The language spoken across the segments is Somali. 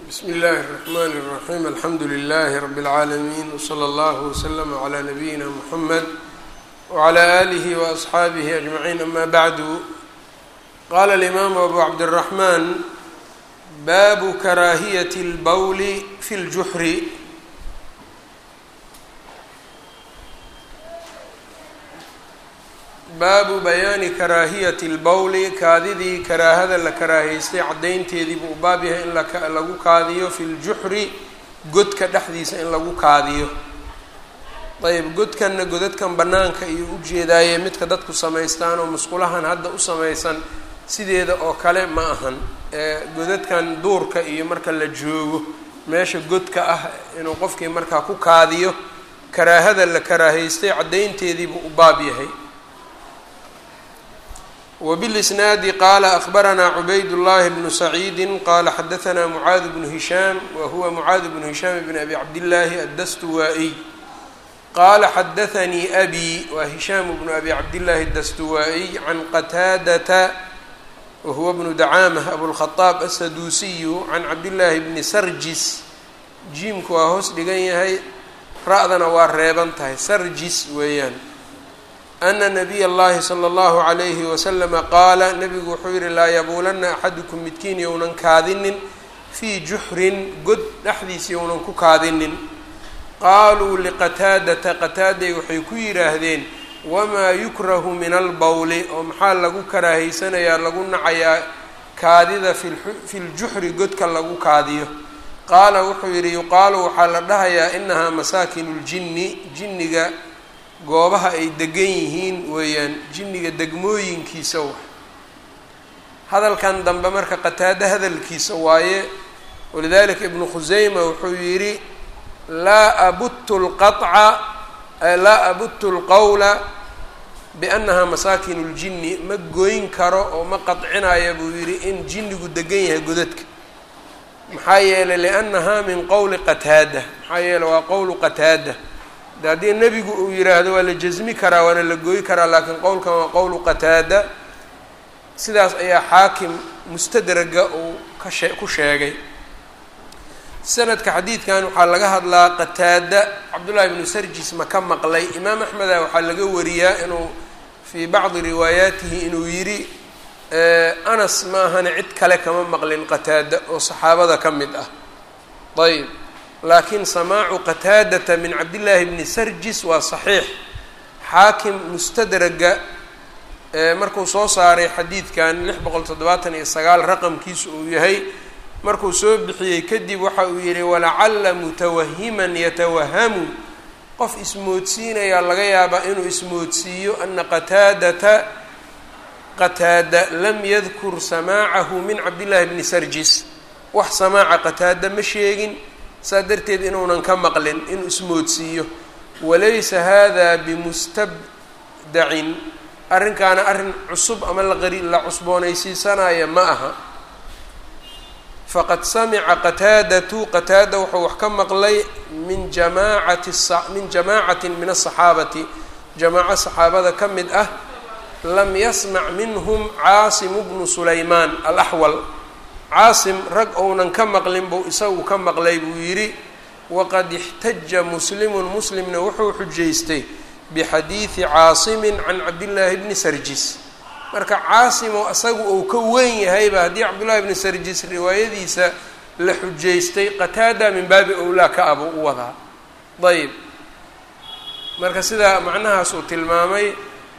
bsmi اllahi الرحmn الرaحيم alxamdu لlh رb العaalمين وslى اllه وslm عlى نabiyina mحamed وعlى آlih وأصxaabih أجمعين ama bعdu qala الإmam أbu cabdالرaحman babu karaahiyaة الbowl fi اljuxri baabu bayaani karaahiyati اlbowli kaadidii karaahada la karaahaystay caddaynteedii buu u baab yahay in lagu kaadiyo fi ljuxri godka dhexdiisa in lagu kaadiyo ayb godkanna godadkan bannaanka iyo ujeedaaye midka dadku samaystaan oo musqulahan hadda u samaysan sideeda oo kale ma ahan godadkan duurka iyo marka la joogo meesha godka ah inuu qofkii markaa ku kaadiyo karaahada la karaahaystay caddaynteedii buu u baab yahay wbاlisnaadi qala akbaranaa cubayd llahi bnu saciidi qala xadaanaa mucaad bnu hishaam wa huwa mucaad bnu hishaam bn abi cabdillaahi addastuwaa-iy qala xadaanii abi wa hishaam bnu abi cabdillaahi addastuwaa-iy can qataadata wa huwa bnu dacaamah abulkhadaab asaduusiyu can cabdillaahi bni sarjis jiimku waa hoos dhigan yahay ra-dana waa reeban tahay sarjis weeyaan ana nabiy اllahi slى اllahu عalayhi waslama qaala nabigu wuxuu yihi laa yabuulanna axadukum midkiin younan kaadinin fii juxrin god dhexdiisa younan ku kaadinin qaaluu liqataadata qataaday waxay ku yidhaahdeen wamaa yukrahu min albowli oo maxaa lagu karaahaysanayaa lagu nacayaa kaadida fi ljuxri godka lagu kaadiyo qaala wuxuu yidhi yuqaalu waxaa la dhahayaa inahaa masaakinu ljinni jinniga goobaha ay degan yihiin weeyaan jinniga degmooyinkiisa wa hadalkan dambe marka qataado hadalkiisa waaye walidalika ibnu khuseyma wuxuu yidhi laa abuttu lqaطca laa abuttu lqowla biannahaa masaakinu ljinni ma goyn karo oo ma qadcinaya buu yidhi in jinnigu degan yahay godadka maxaa yeelay liannahaa min qowli qataada maxaa yeeley waa qowlu qataada de haddii nebigu uu yidhaahdo waa la jasmi karaa waana la gooyi karaa laakiin qowlkan waa qowlu qataada sidaas ayaa xaakim mustadraga uu kashe ku sheegay sanadka xadiidkan waxaa laga hadlaa qataada cabdullaahi bnu sarjis ma ka maqlay imaam axmeda waxaa laga wariyaa inuu fii bacdi riwaayaatihi inuu yidhi anas ma ahane cid kale kama maqlin qataada oo saxaabada ka mid ah ayb laakiin samaacu qataadata min cabdillaahi bni sarjis waa saxiix xaakim mustadraga markuu soo saaray xadiidkan lix boqol toddobaatan iyo sagaal raqamkiisu uu yahay markuu soo bixiyey kadib waxa uu yihi walacalla mutawahiman yatawahamu qof ismoodsiinayaa laga yaabaa inuu ismoodsiiyo ana qataadata qataada lam yadkur samaacahu min cabdillaahi bni sarjis wax samaaca qataada ma sheegin saa darteed inuunan ka maqlin inuu ismoodsiiyo walaysa hada bimustabdacin arrinkaana arrin cusub ama laqari la cusboonaysiisanaya ma aha faqad samica qataadatu qataada wuxuu wax ka maqlay min jamaacati min jamaacatin min asaxaabati jamaaco saxaabada ka mid ah lam yasmac minhum caasimu bnu sulaymaan alaxwal caasim rag ounan ka maqlin buu isagu ka maqlay buu yidhi waqad ixtaja muslimun muslimna wuxuu xujaystay bixadiidi caasimin can cabdillaahi bni sarjis marka caasimo isagu uu ka weyn yahayba haddii cabdullaahi bni sarjis riwaayadiisa la xujaystay qataada min baabi owlaa ka abuu u wadaa ayb marka sidaa macnahaas uu tilmaamay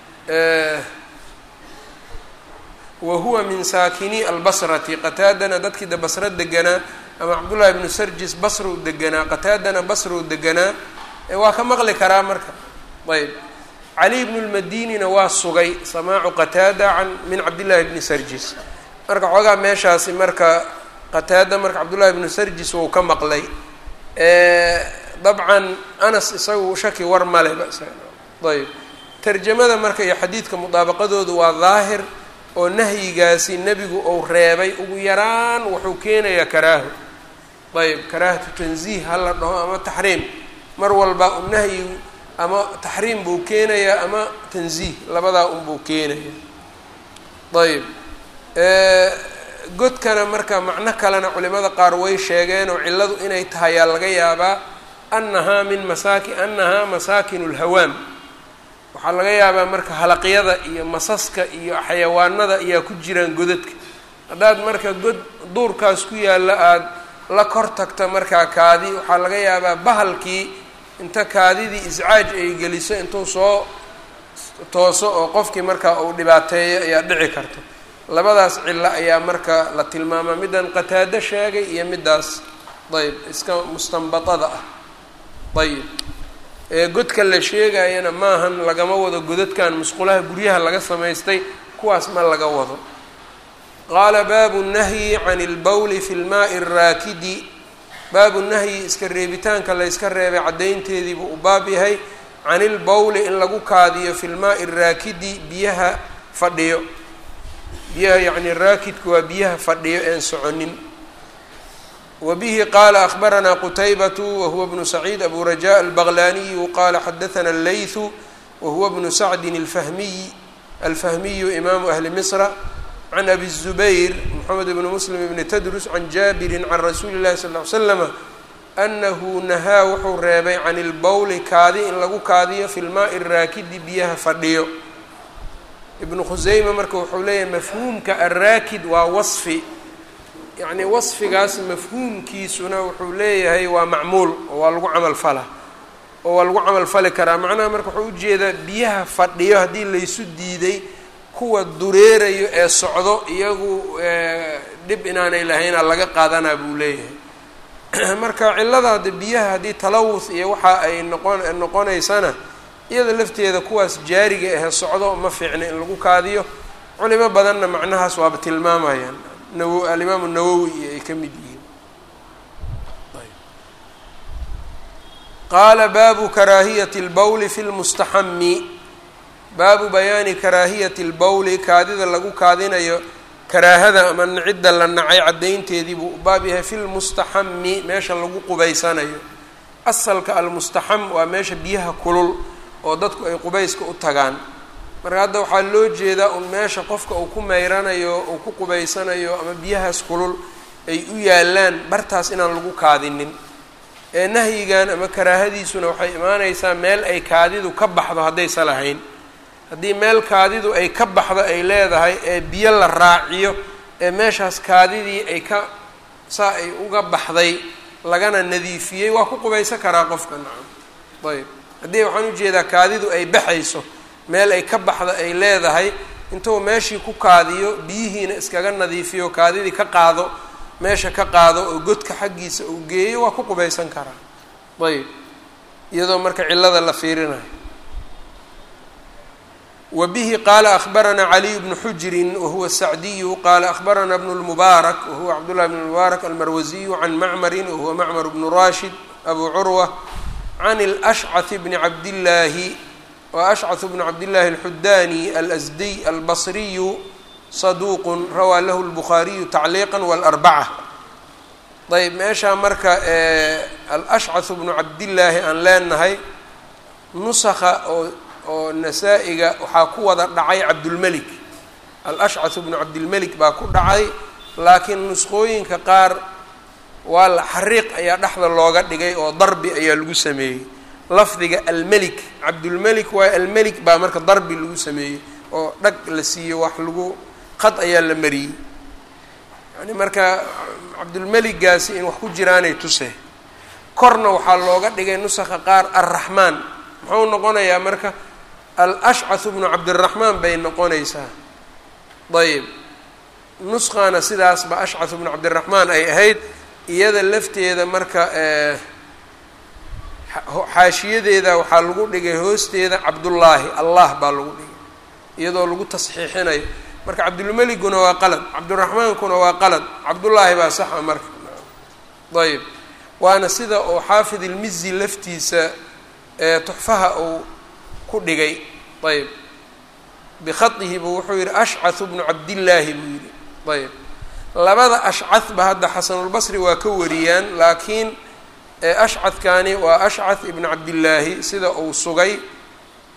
wa huwa min saakini albasrati qataadana dadkii de basro deganaa ama cabdullaahi bnu sarjis basrou deganaa qataadana basrou deganaa waa ka maqli karaa marka ayb cali bnu lmadinina waa sugay samaacu qataada can min cabdillaahi bni sarjis marka xoogaa meeshaasi marka qataada marka cabdullaahi bnu sarjis wou ka maqlay dabcan anas isagu shaki war male ayb tarjamada marka iyo xadiidka mudaabaqadoodu waa daahir oo nahyigaasi nebigu uu reebay ugu yaraan wuxuu keenayaa karaaho ayb karaahatu tanziih hala dhaho ama taxriim mar walba u nahyi ama taxriim buu keenayaa ama tanziih labadaa unbuu keenaya ayb godkana marka macno kalena culimada qaar way sheegeen oo cilladu inay tahay yaa laga yaabaa annahaa min masaaki annahaa masaakinu lhawaam waxaa laga yaabaa marka halaqyada iyo masaska iyo xayawaanada ayaa ku jiraan godadka haddaad marka god duurkaas ku yaalla aada la kor tagta markaa kaadi waxaa laga yaabaa bahalkii inta kaadidii iscaaj ay geliso intuu soo tooso oo qofkii markaa uu dhibaateeyo ayaa dhici karta labadaas cillo ayaa marka la tilmaamaa middan qataado sheegay iyo middaas ayb iska mustanbatada ah ayib ee godka la sheegayana maahan lagama wado godadkan musqulaha guryaha laga samaystay kuwaas ma laga wado qaala baabu nahyi can ilbowli fi lmaai araakidi baabu nahyi iska reebitaanka la yska reebay caddaynteediibuu u baab yahay can ilbowli in lagu kaadiyo fi lmaai araakidi biyaha fadhiyo biyaha yacni raakidku waa biyaha fadhiyo een soconin wa bihi qaala akhbaranaa qutaybatu wahuwa bnu saciid abu raja albaqlaniyu qaala xadathana allaythu wahuwa bnu sacdin alfahmiy alfahmiyu imaamu ahli misra can abi الzubayr mxamed bni muslim bni tadrus can jaabirin can rasuuli اllahi sal ly slama anahu nahaa wuxuu reebay can ilbowli kaadi in lagu kaadiyo fi lmaai raakidi biyaha fadhiyo ibnu khuseyma marka wuxuu leeyahay mafhuumka araakid waa wasfi yacni wasfigaas mafhuumkiisuna wuxuu leeyahay waa macmuul oo waa lagu camal fala oo waa lagu camal fali karaa macnaha marka wuxuu ujeedaa biyaha fadhiyo haddii laysu diiday kuwa dureerayo ee socdo iyagu dhib inaanay lahaynaa laga qaadanaa buu leeyahay marka cillada hadde biyaha haddii talawuth iyo waxa ay noqon noqonaysana iyada lafteeda kuwaas jaariga ahe socdo ma fiicna in lagu kaadiyo culimo badanna macnahaas waaba tilmaamayaan nawo alimaamu nawowi iyo ay ka mid yihiin qaala baabu karaahiyati اlbowli fi lmustaxami baabu bayaani karaahiyati اlbowli kaadida lagu kaadinayo karaahada ama cidda la nacay caddaynteedii buu baab yahay fi lmustaxami meesha lagu qubaysanayo asalka almustaxam waa meesha biyaha kulul oo dadku ay qubayska u tagaan marka hadda waxaa loo jeedaa un meesha qofka uu ku meyranayo uu ku qubaysanayo ama biyahaas kulul ay u yaalaan bartaas inaan lagu kaadinin ee nahyigan ama karaahadiisuna waxay imaaneysaa meel ay kaadidu ka baxdo haddaysa lahayn haddii meel kaadidu ay ka baxdo ay leedahay ee biyo la raaciyo ee meeshaas kaadidii ay ka saa ay uga baxday lagana nadiifiyey waa ku qubaysan karaa qofka nacam ayb haddii waxaan ujeedaa kaadidu ay baxayso meel ay ka baxda ay leedahay intuu meeshii ku kaadiyo biyihiina iskaga nadiifiyo kaadidii ka qaado meesha ka qaado oo godka xaggiisa uu geeyo waa ku qubaysan karaa ayb iyadoo marka cillada la fiirinayo wa bihi qaala akhbaranaa caliy bnu xujrin wahuwa sacdiyu qaala akhbaranaa bnu lmubaarak wahuwa cabdullahi bn mubaarak almarwasiyu can macmarin wahuwa macmar bnu rashid abu curwa can alashcath bni cabdillaahi wa ashcath bnu cabdillaahi alxudaani alasdiy albasriyu saduuqun rawaa lahu lbukhaariyu tacliiqa walarbaca ayb meeshaa marka alashcath bnu cabdillaahi aan leenahay nusakha oo oo nasaa-iga waxaa ku wada dhacay cabdulmelik al-ashcath bnu cabdilmelik baa ku dhacay laakiin nusqooyinka qaar waa la xariiq ayaa dhexda looga dhigay oo darbi ayaa lagu sameeyey lafdiga almelik cabdulmelik waayo almelik baa marka darbi lagu sameeyey oo dhag la siiyo wax lagu qad ayaa la mariyey yani marka cabdulmeligaasi in wax ku jiraanay tuse korna waxaa looga dhigay nusakha qaar alraxmaan muxuu noqonayaa marka al-ashcath bnu cabdiraxmaan bay noqonaysaa ayb nuskhana sidaasba ashcath bnu cabdiraxmaan ay ahayd iyada lafteeda marka xaashiyadeeda waxaa lagu dhigay hoosteeda cabdullaahi allah baa lagu dhigay iyadoo lagu tasxiixinayo marka cabdulmeliguna waa qalad cabdiraxmaankuna waa qalad cabdullaahi baa saxa marka ayb waana sida oo xaafid ilmizi laftiisa tuxfaha uu ku dhigay ayb bikhadihi buu wuxuu yihi ashcath bnu cabdillaahi buu yihi ayb labada ashcadba hadda xasanulbasri waa ka wariyaan laakiin ashcadkani waa ashcath ibnu cabdillaahi sida uu sugay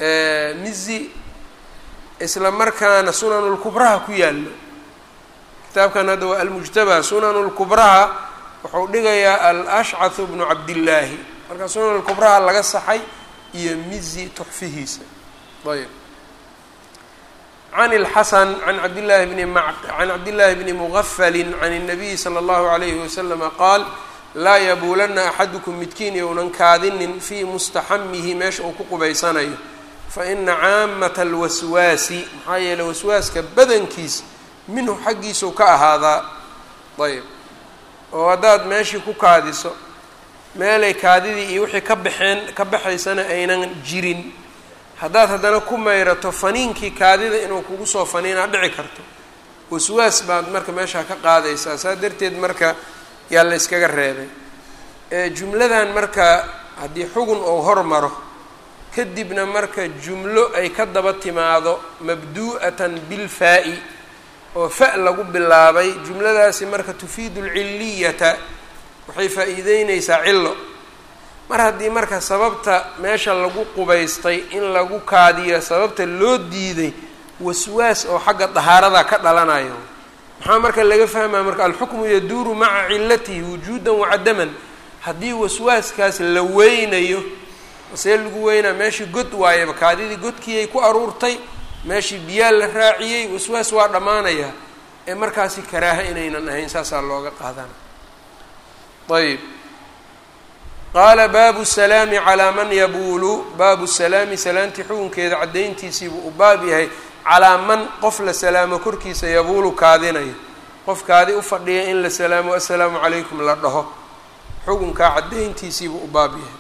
mizi isla markaana sunanulkubraha ku yaallo kitaabkan hadda waa almujtaba sunan lkubraha wuxuu dhigayaa alashcahu bnu cabdillaahi marka sunan lkubraha laga saxay iyo mizi tuxfihiisa ayb can اlxasan can cabdillahi bni m can cabdillahi bni mugafali can الnabiyi slى اllahu عalayhi waslama qaal laa yabuulanna axadukum midkiin younan kaadinin fii mustaxamihi meesha uu ku qubaysanayo faina caamata alwaswaasi maxaa yeeley waswaaska badankiis minhu xaggiisau ka ahaadaa ayb oo haddaad meeshii ku kaadiso meelay kaadidii iyo wixii ka baxeen ka baxaysana aynan jirin haddaad haddana ku mayrato faniinkii kaadida inuu kugu soo faniinaa dhici karto waswaas baad marka meeshaa ka qaadaysaa saa darteed marka yaa la yskaga reebay jumladan marka haddii xugun ou hormaro kadibna marka jumlo ay ka daba timaado mabdu'atan bilfaa'i oo fa lagu bilaabay jumladaasi marka tufiidu alcilliyata waxay faa'iideyneysaa cillo mar haddii marka sababta meesha lagu qubaystay in lagu kaadiyo sababta loo diiday waswaas oo xagga dahaarada ka dhalanayo maxaa marka laga fahmaya marka alxukmu yaduuru maca cilatihi wujuudan wacadaman haddii waswaaskaas la weynayo see lagu weynaa meeshii god waayaba kaadidii godkiiyay ku aruurtay meeshii biyaa la raaciyey waswaas waa dhammaanayaa ee markaasi karaaha inaynan ahayn saasaa looga qaadana ayb qaala baabu salaami calaa man yabuulu baabu salaami salaantii xukunkeeda caddayntiisiibuu u baab yahay calaa man qof la salaamo korkiisa yabuulu kaadinayo qof kaadi u fadhiya in la salaamo assalaamu calaykum la dhaho xukunkaa caddayntiisiibuu u baab yahay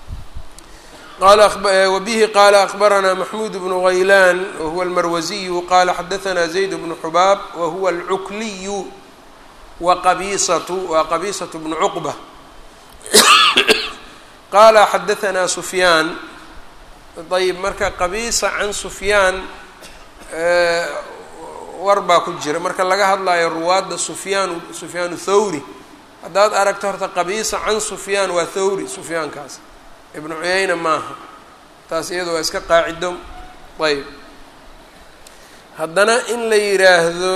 wbihi qaala akbaranaa maxmuud bnu haylaan wahuwa almarwasiyu qaala xadaanaa zayd bnu xubaab wahuwa alcukliyu wa qabiisatu waa qabiisatu bnu cuqba qaala xadaanaa sufyaan ayb marka qabiisa can sufyaan war baa ku jira marka laga hadlayo ruwaadda sufyaan sufyaan thawri haddaad aragto horta qabiisa can sufyaan waa thawri sufyaankaas ibnu cuyayna maaha taas iyada waa iska qaacido ayb haddana in la yidhaahdo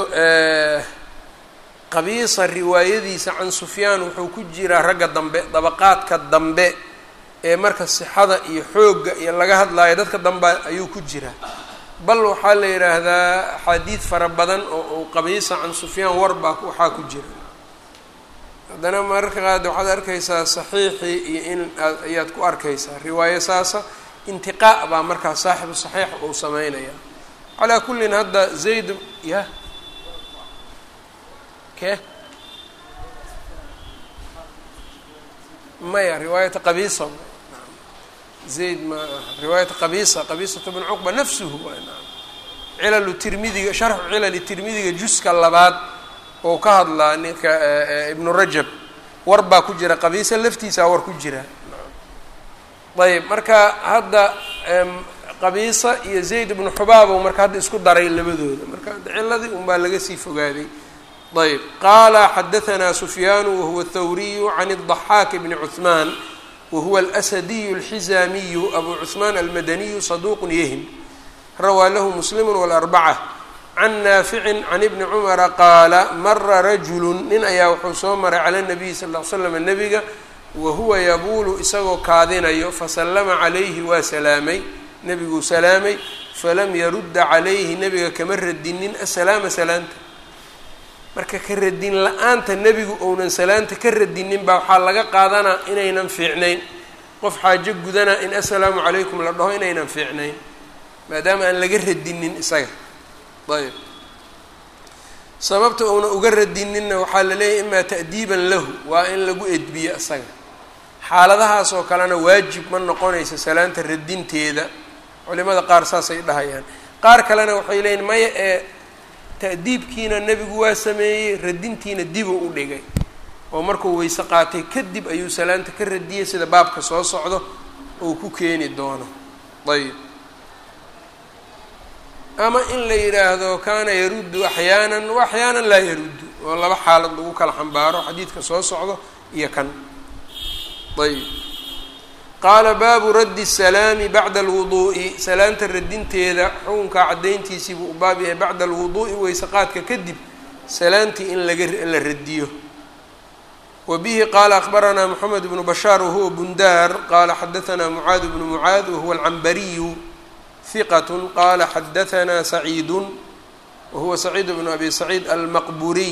qabiisa riwaayadiisa can sufyaan wuxuu ku jiraa ragga dambe dabaqaadka dambe ee marka sixada iyo xoogga iyo laga hadlaayo dadka dambe ayuu ku jiraa bal waxaa la yidhaahdaa axaadiid fara badan oo uu qabiisa can sufyaan warbaa waxaa ku jira haddana mararka qaad waxaad arkaysaa saxiixii iyo in ayaad ku arkaysaa riwaayo saasa intiqaa baa markaa saaxibu saxiix uu sameynaya calaa kullin hadda zayd ya ke maya riwaayata qabiisa zayd ma riwaayata qabiisa qabiisatu bn cuqba nafsuhu cilalu tirmidiga sharxu cilali tirmidiga juska labaad oo ka hadlaa ninka ibnu rajab war baa ku jira qabiisa laftiisaa war ku jira ayb marka hadda qabiisa iyo zayd ibnu xubaabow marka hadda isku daray labadooda marka ciladii un baa laga sii fogaaday ayb qaala xadaanaa sufyaanu wahuwa thawriyu can الضaxaak bni cuثmaan wahuwa alsadiyu اlxizaamiyu abu cuثmaan almadaniyu saduuq yahim rawaa lahu muslim wاlarbaca can naaficin can ibni cumara qaala mara rajulu nin ayaa wuxuu soo maray cala nabiyi sal l slam nebiga wahuwa yabuulu isagoo kaadinayo fasallama calayhi waa salaamay nebiguu salaamay falam yarudda calayhi nebiga kama radinin asalaama salaanta marka ka radin la-aanta nebigu ounan salaanta ka radinin baa waxaa laga qaadanaa inaynan fiicnayn qof xaajo gudanaa in assalaamu calaykum la dhaho inaynan fiicnayn maadaama aan laga radinin isaga ayb sababta uuna uga radininna waxaa la leeyahy imaa ta'diiban lahu waa in lagu edbiyo isaga xaaladahaas oo kalena waajib ma noqonaysa salaanta radinteeda culimada qaar saasay dhahayaan qaar kalena waxay leeyihin maya ee ta'diibkiina nebigu waa sameeyey radintiina dibuu u dhigay oo markuu weyse qaatay kadib ayuu salaanta ka radiyey sida baabka soo socdo uu ku keeni doono ayb ama in la yidhaahdo kaana yaruddu axyaanan wa axyaanan laa yaruddu oo laba xaalad lagu kala xambaaro xadiidka soo socdo iyo kan ayb qaala baabu raddi salaami bacda alwuduu'i salaanta radinteeda xukunkaa caddayntiisii buu u baab yahay bacda alwuduu'i weyseqaadka kadib salaantii in laga la radiyo wa bihi qaala akbaranaa moxamed bnu bashaar wahuwa bundaar qaala xadaanaa mucaad bnu mucaad wahuwa alcambariyu hiqat qaala xadaanaa saciidun wahuwa saciid bnu abi saciid almaqburiy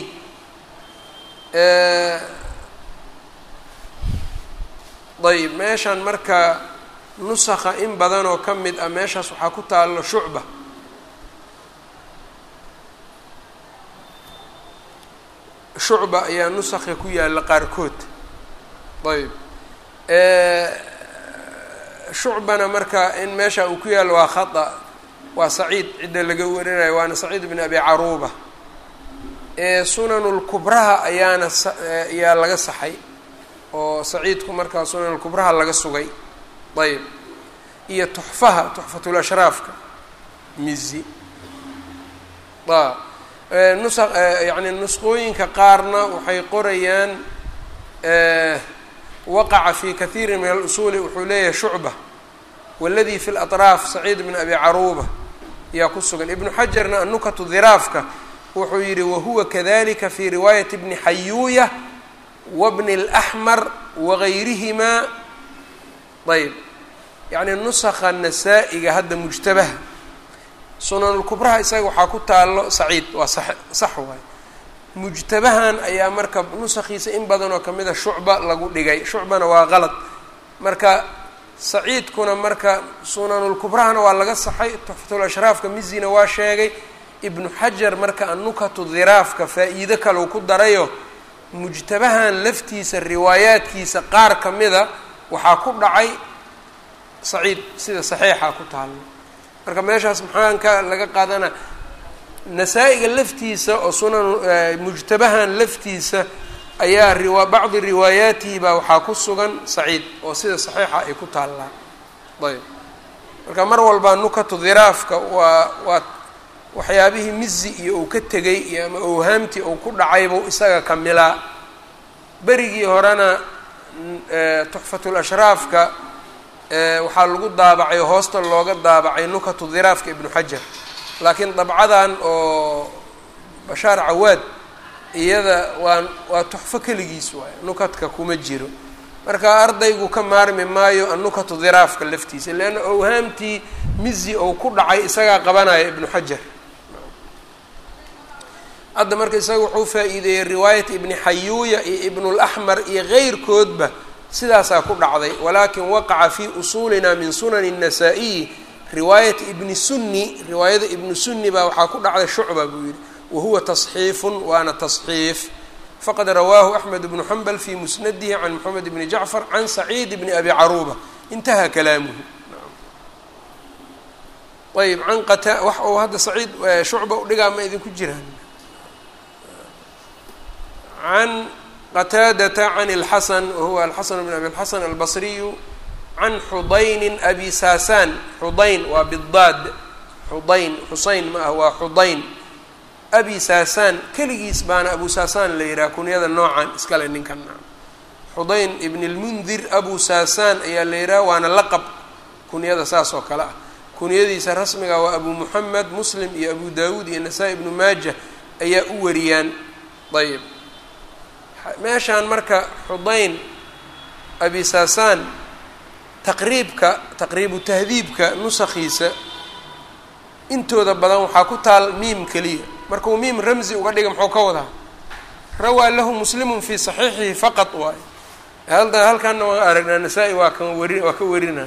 ayb meeshan marka nusakha in badan oo ka mid ah meeshaas waxaa ku taalo shucba shucba ayaa nusakha ku yaalla qaarkood ayb shucbana marka in meesha uu ku yaallo waa khata waa saciid cidda laga warinayo waana saciid bn abi caruuba sunanulkubraha ayaana ayaa laga saxay oo saciidku markaa sunanulkubraha laga sugay ayb iyo tuxfaha tuxfatul ashraafka mizi nusa yani nusqooyinka qaarna waxay qorayaan waqaca fi kathiiri min alusuuli wuxuu leeyahay shucba waladii fi latraaf saciid bn abi caruuba ayaa ku sugan ibnu xajarna annukatu dhiraafka wuxuu yihi wahuwa kadalika fi riwaayati bni xayuuya wabni اlaxmar wagayrihimaa ayb yacni nusakha nasaa-iga hadda mujtabaha sunanulkubraha isaga waxaa ku taalo saciid waa sax sax waay mujtabahan ayaa marka nusakhiisa in badan oo kamid a shucba lagu dhigay shucbana waa qalad marka saciidkuna marka sunanulkubrahana waa laga saxay tuxfatul ashraafka mizina waa sheegay ibnu xajar marka annukatu dhiraafka faa-iido kalau ku darayo mujtabahan laftiisa riwaayaadkiisa qaar ka mida waxaa ku dhacay saciid sida saxiixa ku taalo marka meeshaas maxaan ka laga qaadana nasaa-iga laftiisa oo sunan mujtabahan laftiisa ayaa riwa bacdi riwaayaatihi baa waxaa ku sugan saciid oo sida saxiixa ay ku taallaa ayb marka mar walba nukatu dhiraafka waa waa waxyaabihii mizi iyo uu ka tegay iyo ama owhaamtii uu ku dhacaybuu isaga kamilaa berigii horena tuxfatul ashraafka waxaa lagu daabacay oo hoosta looga daabacay nukatu dhiraafka ibnu xajar laakiin dabcadan oo bashaar cawaad iyada waa waa tuxfo keligiis waay nukatka kuma jiro marka ardaygu ka maarmi maayo annukatu dhiraafka laftiisa leanna owhaamtii mizi ou ku dhacay isagaa qabanaya ibnu xajar hadda marka isaga wuxuu faa-iideeyey riwaayat ibni xayuuya iyo ibnulaxmar iyo keyrkoodba sidaasaa ku dhacday walaakin waqaca fi usuulina min sunani الnasaa-iyi riwaayat ibni sunni riwaayada ibni sunni baa waxaa ku dhacday shucba buu yihi wahuwa tasxiifun waana tasxiif faqad rawaahu axmed bnu xambal fi musnadihi can moxamed bni jacfar can saciid bni abi caruuba intaha kalaamuhu ayb can qata wax uu hadda saciid shucba udhigaa ma idinku jiraan can qataadata can اlxasan wahuwa alxasan bn abi اlxasan albasriyu can xudayni abi saasaan xudayn waa bidaad xudayn xuseyn ma ah waa xudayn abi saasaan keligiis baana abu saasaan la yihaha kunyada noocan iskale ninkan xudayn ibn اlmundir abu saasaan ayaa la yihaha waana laqab kunyada saas oo kale ah kunyadiisa rasmiga waa abu muxamed muslim iyo abu dawuud iyo nasaa-i ibnu maaja ayaa u wariyaan ayb meeshaan marka xudayn abi saasaan taqriibka taqriibu tahdiibka nusakhiisa intooda badan waxaa ku taal miim keliya markuu miim ramzi uga dhiga muxuu ka wadaa rawaa lahu muslimun fii saxiixihi faqad waay halda halkaana waan aragnaa nasaa-i waa kan wari waa ka warina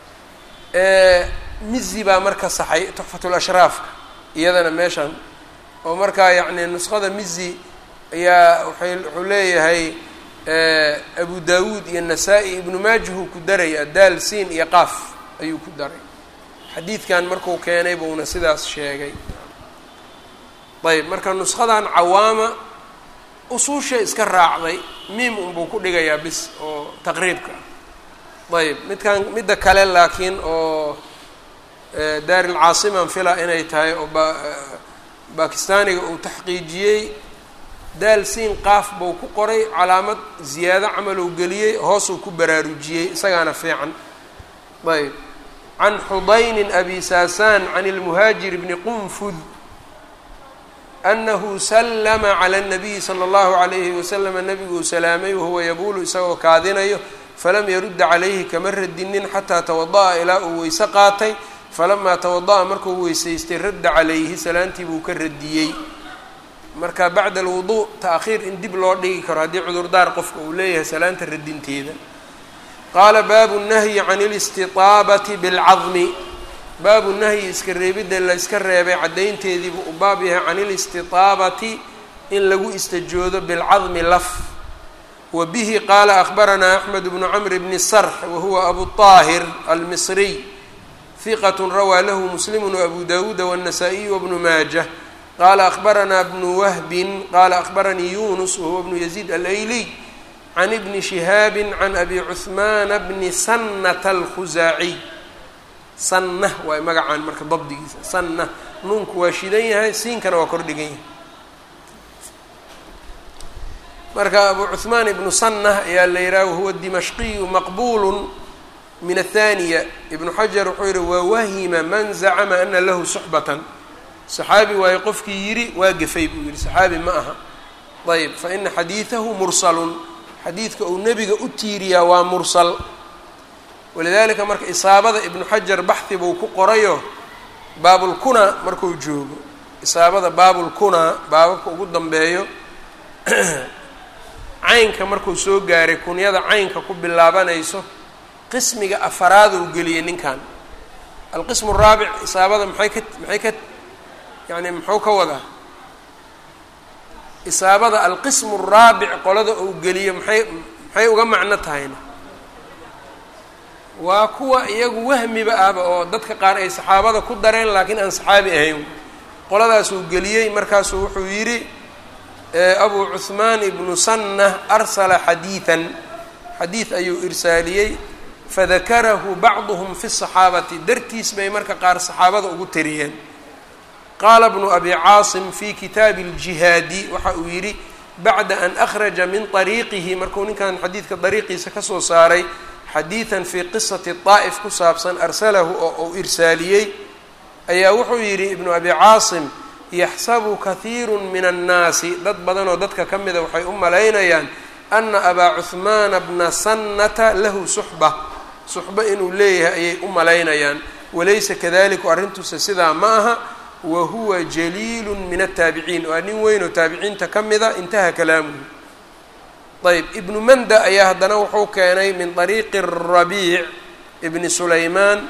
mizi baa marka saxay tuxfatul ashraafka iyadana meeshaan oo markaa yacni nusqada mizi ayaa waay wuxuu leeyahay abu dawuud iyo nasaa-i ibnu maajahuu ku daraya daal siin iyo qaaf ayuu ku daray xadiidkan markuu keenay buuna sidaas sheegay ayb marka nusqadan cawaama usuusha iska raacday miim unbuu ku dhigayaa bis oo taqriibka ayb midkan midda kale laakiin oo daarilcaasiman fila inay tahay oo ba bakistaaniga uu taxqiijiyey daal siin qaaf buu ku qoray calaamad ziyaado camalou geliyey hoosuu ku baraarujiyey isagaana fiican ayb can xudaynin abi saasaan can ilmuhaajir bni qunfud anahu sallama cala اnabiyi sala اllahu alayhi waslama nabiguu salaamay wahuwa yabuulu isagoo kaadinayo falam yarudda calayhi kama radinin xataa tawada'a ilaa uu weyse qaatay falamaa tawada'a markuu weysaystay radda calayhi salaantii buu ka radiyey marka bacda alwuduu ta'khiir in dib loo dhigi karo haddii cudurdaar qofka uu leeyahay salaanta radinteeda qaala baabu nahyi can اlistitaabati bilcadmi baabu nahyi iska reebidda la yska reebay caddaynteediibuu u baab yahay can ilistitaabati in lagu istajoodo bilcadmi laf wa bihi qaala akhbaranaa axmed bnu camr bni sarx wahuwa abu طaahir almisriy hiqat rawaa lahu muslimu waabu dawuuda wالnasaa-iyu wbnu maajah qaala akhbaranaa bnu wahbin qaala akhbaranii yunus wahuwa bnu yaziid alayliy can ibni shihaabi can abi cuhmaana bni sanata alkhusaaciy sanna waay magacaan marka dabdigiisa sanna nuunku waa shidan yahay siinkana waa kor dhigan yahay marka abu cuhmaan ibnu sanna ayaa la yidhaha wahuwa dimashqiyu maqbulu min athaniya ibnu xajar wuxuu yihi wawahima man zacama ana lahu suxbatan saxaabi waayo qofkii yidhi waa gefay buu yihi saxaabi ma aha ayb fa ina xadiidahu mursalun xadiidka uu nebiga u tiiriyaa waa mursal walidaalika marka isaabada ibnu xajar baxhi buu ku qorayo baabulkunaa markuu joogo isaabada baabulkunaa baababka ugu dambeeyo caynka markuu soo gaaray kunyada caynka ku bilaabanayso qismiga afaraad uu geliyey ninkan alqismu araabic isaabada maxay ka maxay ka yani muxuu ka wadaa isaabada alqismu araabic qolada uu geliyo maxay maxay uga macno tahayna waa kuwa iyagu wahmiba ahba oo dadka qaar ay saxaabada ku dareen laakiin aan saxaabi ahayn qoladaasuu geliyey markaasuu wuxuu yidhi abu cuhmaan ibnu sanna arsala xadiidan xadiid ayuu irsaaliyey fadakarahu bacduhum fi saxaabati dartiis bay marka qaar saxaabada ugu tariyeen qaala bnu abi caasim fi kitaabi اljihaadi waxa uu yidhi bacda an akhraja min طariiqihi markuu ninkan xadiidka dariiqiisa kasoo saaray xadiidan fii qisati daa'if ku saabsan arsalahu oo uu irsaaliyey ayaa wuxuu yidhi ibnu abi caasim yaxsabu kahiiru min annaasi dad badanoo dadka ka mida waxay u malaynayaan ana abaa cuhmaana bna sannata lahu suxba suxba inuu leeyahay ayay u malaynayaan walaysa kadaliku arrintuuse sidaa ma aha wa huwa jaliilu min ataabiciin waa nin weyn oo taabiciinta ka mida intaha kalaamuhu ayb ibnu manda ayaa haddana wuxuu keenay min طariiqi الrabiic ibni sulaymaan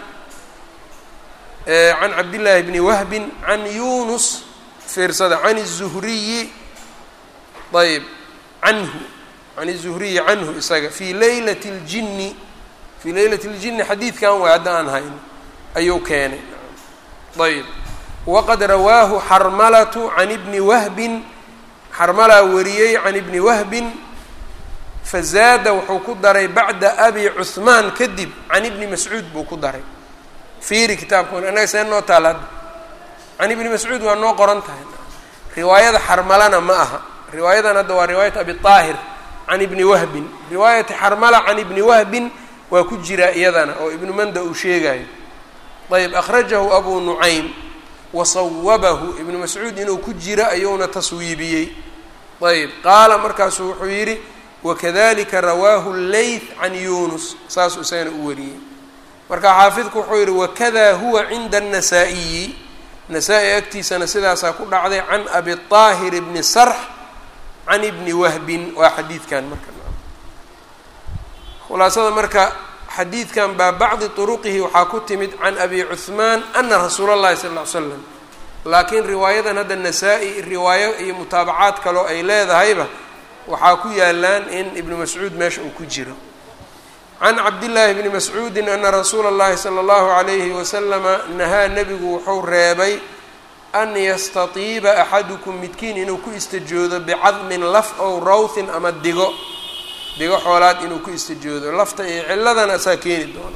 can cabdillaahi bni wahbin can yunus fiirsada can الzuhriyi ayb canhu can الzuhriyi canhu isaga fii laylat اljini fii laylat اljini xadiidkan way hadda aan hayn ayuu keenay ayb waqad rawaahu xarmalatu can ibni wahbin xarmalaa wariyey can ibni wahbin fazaada wuxuu ku daray bacda abi cuhmaan kadib can ibni mascuud buu ku daray fiiri kitaabkan annaga see noo taal hadda can ibni mascuud waa noo qoran tahay riwaayada xarmalana ma aha riwaayadan hadda waa riwaayat abi طaahir can ibni wahbin riwaayati xarmala can ibni wahbin waa ku jiraa iyadana oo ibnu manda uu sheegayo ayb akhrajahu abu nucaym wasawabahu ibnu mascuud inuu ku jiro ayuuna taswiibiyey ayb qaala markaasuu wuxuu yidhi wakadalika rawaahu leyth can yunus saasuu isagana u wariyey marka xaafidku wuxuu yihi wakada huwa cinda الnasaa-iyi nasaa-i agtiisana sidaasaa ku dhacday can abi طaahir bni sarx can ibni wahbin waa xadiidkan marka khulaasada marka xadiidkan baa bacdi طuruqihi waxaa ku timid can abi cuثmaan ana rasuula اllahi sal ll ly slam laakiin riwaayadan hadda nasaa-i riwaayo iyo mutaabacaad kaloo ay leedahayba waxaa ku yaalaan in ibnu mascuud meesha uu ku jiro can cabdillaahi bni mascuudin ana rasuula اllahi salى اllahu عalayhi wasalama nahaa nebigu wuxuu reebay an yastatiiba axadukum midkiin inuu ku istajoodo bicadmin laf ow rawthin ama digo digo xoolaad inuu ku istajoodo lafta iyo ciladana asaa keeni doona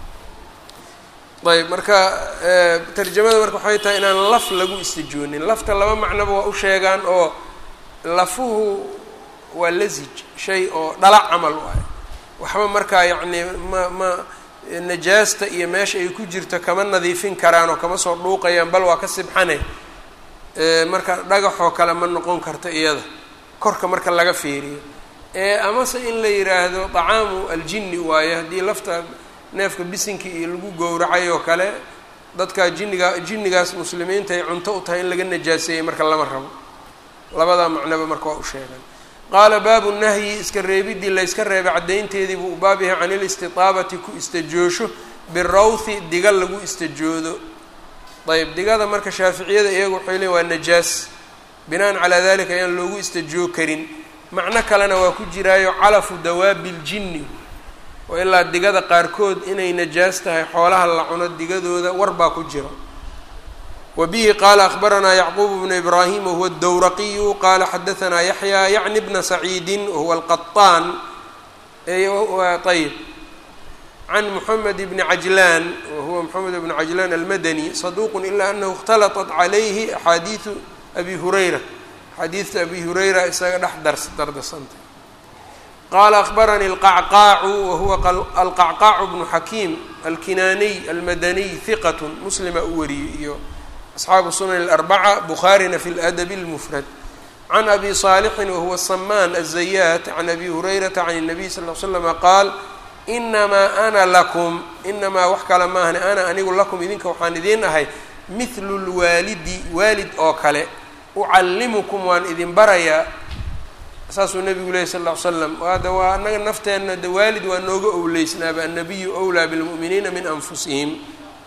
ayb marka tarjamada marka waxay tahay inaan laf lagu istajoonin lafta laba macnoba waa u sheegaan oo lafuhu waa lasij shay oo dhalac camal waayo waxba markaa yacni ma ma najaasta iyo meesha ay ku jirto kama nadiifin karaan oo kama soo dhuuqayaan bal waa ka sibxane marka dhagaxoo kale ma noqon karta iyada korka marka laga fiiriyo amase in la yidhaahdo طacaamu aljini waaye haddii lafta neefka bisinka iyo lagu gowracay oo kale dadka jiniga jinnigaas muslimiinta ay cunto u tahay in laga najaaseeyey marka lama rabo labadaa macnoba marka waa u sheegan qaala baabu nahyi iska reebidii layska reebay caddaynteedii buu u baab yahay can ilistitaabati ku istajoosho birawthi diga lagu istajoodo ayb digada marka shaaficiyada iyagu waxay leeyn waa najaas binaan calaa dalika ayaan loogu istajoo karin macno kalena waa ku jiraayo calafu dawaabi ljinni oo ilaa digada qaarkood inay najaas tahay xoolaha la cuno digadooda war baa ku jira wa bihi qaala akhbaranaa yacquub bnu ibraahim wahuwa dowraqiyu qaala xadahanaa yaxya yacni bna saciidin wahuwa alqaطaan ayb can moxamed bni cajlaan wahuwa moxamed bni cajlaan almadani saduuqu ila anahu اkhtalaطat calayhi axaadiidu abi hurayra xadiidta abi hurayra isaga dhex dars dardarsantay qaala akhbaranii alqacqaacu wahuwa alqacqaacu bnu xakiim alkinaaniy almadaniy hiqat muslima u wariyey iyo asxaabu sunan اlarbaca bukhaarina fi ladabi اlmufrad can abi saalixin wahuwa samaan azayaat can abi hurayrata can الnabiy sal l slama qaal inamaa ana lakum inamaa wax kale maahane ana anigu lakum idinka waxaan idiin ahay mithlu lwaalidi waalid oo kale ucallimukum waan idin barayaa saasuu nabigu lehy sal ll ly slam hadda waa annaga nafteenna de waalid waa nooga owleysnaaba annabiyu wlaa bilmu'miniina min anfusihim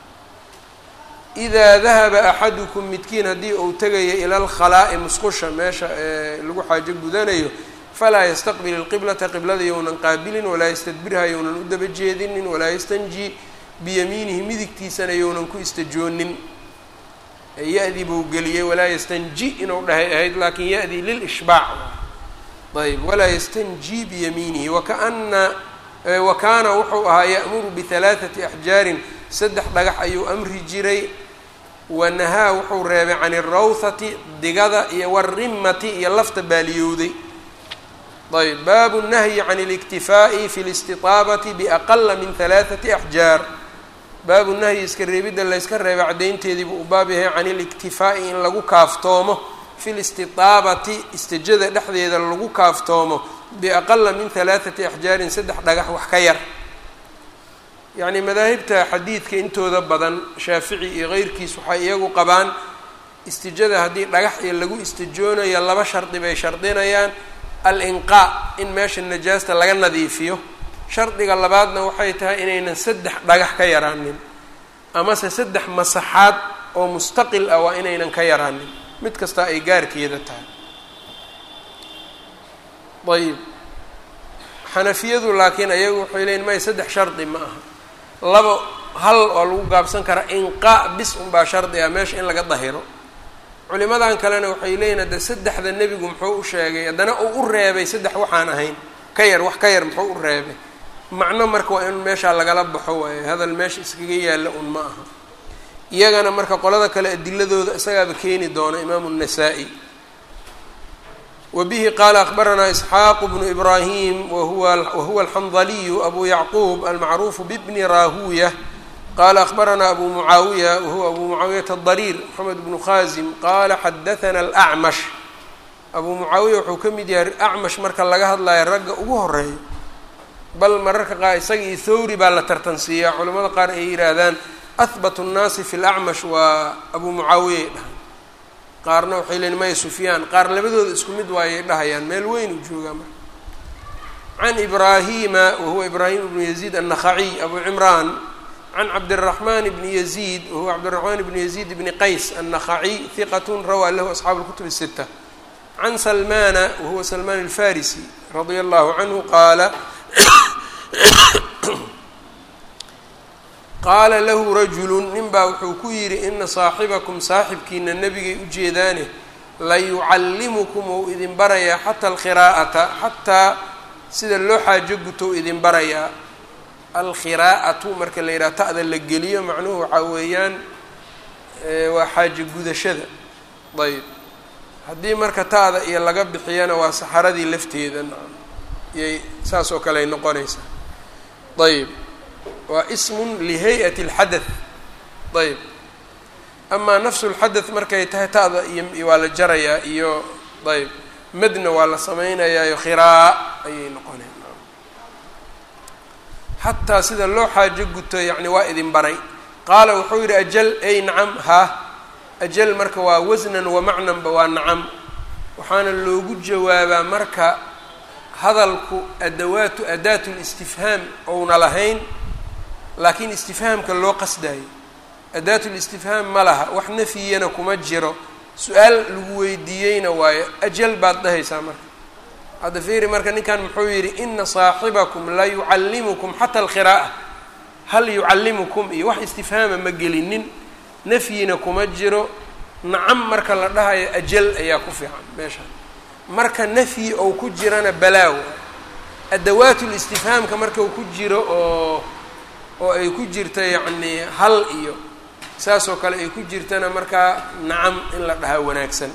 idaa dahaba axadukum midkiin haddii uu tegaya ila alkhalaa'i musqusha meesha ee lagu xaajo gudanayo falaa yastaqbil ilqiblata qiblada younan qaabilin walaa yastadbirha younan u daba jeedinin walaa yastanji biyamiinihi midigtiisana younan ku istajoonin ya-dii buu geliyey walaa yastanji inuu dhahay ahayd laakiin ya-dii lilishbaac ayb walaa yastanji biyamiinihi wakaana wa kaana wuxuu ahaa ya'muru bihalaathati axjaarin saddex dhagax ayuu amri jiray wanahaa wuxuu reebay can irawthati digada iyo warimati iyo lafta baaliyowday ayb baabu nahyi can اliktifaa'i fi اlistitaabati biaqala min halaaثati axjaar baabu nahyi iska reebidda layska reebay caddaynteediibuu u baab yahay can iliktifaa'i in lagu kaaftoomo fi listitaabati istijada dhexdeeda lagu kaaftoomo biaqala min halaaثati axjaarin saddex dhagax wax ka yar yacni madaahibta xadiidka intooda badan shaafici iyo keyrkiis waxay iyagu qabaan istijada haddii dhagax iyo lagu istijoonayo laba shardi bay shardinayaan al-inqaa in meesha najaasta laga nadiifiyo shardiga labaadna waxay tahay inaynan saddex dhagax ka yaraanin amase saddex masaxaad oo mustaqil ah waa inaynan ka yaraanin mid kasta ay gaarkeeda tahay ayib xanafiyadu laakiin ayagu waxay leeyiin may saddex shardi ma aha labo hal oo lagu gaabsan karaa inqaa bis unbaa shardi ah meesha in laga dahiro culimadan kalena waxay leeyihin hadde saddexda nebigu muxuu u sheegay haddana uu u reebay saddex waxaan ahayn ka yar wax ka yar muxuu u reebay macno marka waa in meeshaa lagala baxo waayo hadal meesha iskaga yaalla un ma aha iyagana marka qolada kale adiladooda isagaaba keeni doona imaamu الnasaa-i wa bihi qaala akbaranaa isxaaqu bnu ibraahim wahuwa wahuwa alxandaliyu abu yacquub almacruufu bibni raahuya qala akbaranaa abu mucaawiya wahuwa abu mucaawiyata adariir moxamed bnu khaasim qaala xadathana alacmash abu mucaawiya wuxuu ka mid yahay acmash marka laga hadlayo ragga ugu horeeyo bal mararka qaar isaga iyo thawri baa la tartansiiyaa culamada qaar ay yidhaahdaan ahbatu nnaasi fi lacmash waa abu mucaawiya ay dhahaan qaarna waxay leeyiin maya sufyaan qaar labadooda isku mid waayay dhahayaan meel weyn uu joogaa marka can ibraahima wahuwa ibraahim ibnu yaziid annakhaciy abu cimraan can cabdiraxmaan bni yaziid wahuwa cabdiraxmaan bni yaziid bni qays annakhaciy hiqat rawaa lahu asxaabu lkutub الsita can salmana wahuwa salmaan alfarisi radia allahu canhu qaala qaala lahu rajulu nin baa wuxuu ku yidhi ina saaxibakum saaxibkiina nebigay ujeedaane layucallimukum ou idin barayaa xata alkhiraa'ata xataa sida loo xaajo gutou idin barayaa alkhiraa'atu marka la yidhaha ta'da la geliyo macnuhu waxaa weeyaan waa xaajo gudashada ayb haddii marka ta'da iyo laga bixiyana waa saxaradii lafteeda iyay saas oo kale ay noqonaysaa ayb waa ismun lihay-ati اlxadath ayb amaa nafsulxadath markay tahay ta'da iyo waa la jarayaa iyo ayb madna waa la sameynayaayo khiraa ayay noqoneen xataa sida loo xaajo guto yacni waa idin baray qaala wuxuu yidhi ajal ay nacam ha ajal marka waa wasnan wa macnanba waa nacam waxaana loogu jawaabaa marka hadalku adawaatu adaatu listifhaam ouna lahayn laakiin istifhaamka loo qasdayo adaatu listifhaam ma laha wax nafyiyana kuma jiro su-aal lagu weydiiyeyna waayo ajal baad dhahaysaa marka hadda fiiri marka ninkan muxuu yidhi ina saaxibakum la yucallimukum xata alqiraa'a hal yucallimukum iyo wax istifhaama ma gelinin nafyina kuma jiro nacam marka la dhahayo ajal ayaa ku fiican meesha marka nafyi ou ku jirana balaaw adawaatul istifhaamka marka uu ku jiro oo oo ay ku jirta yacni hal iyo saasoo kale ay ku jirtana markaa nacam in la dhahaa wanaagsan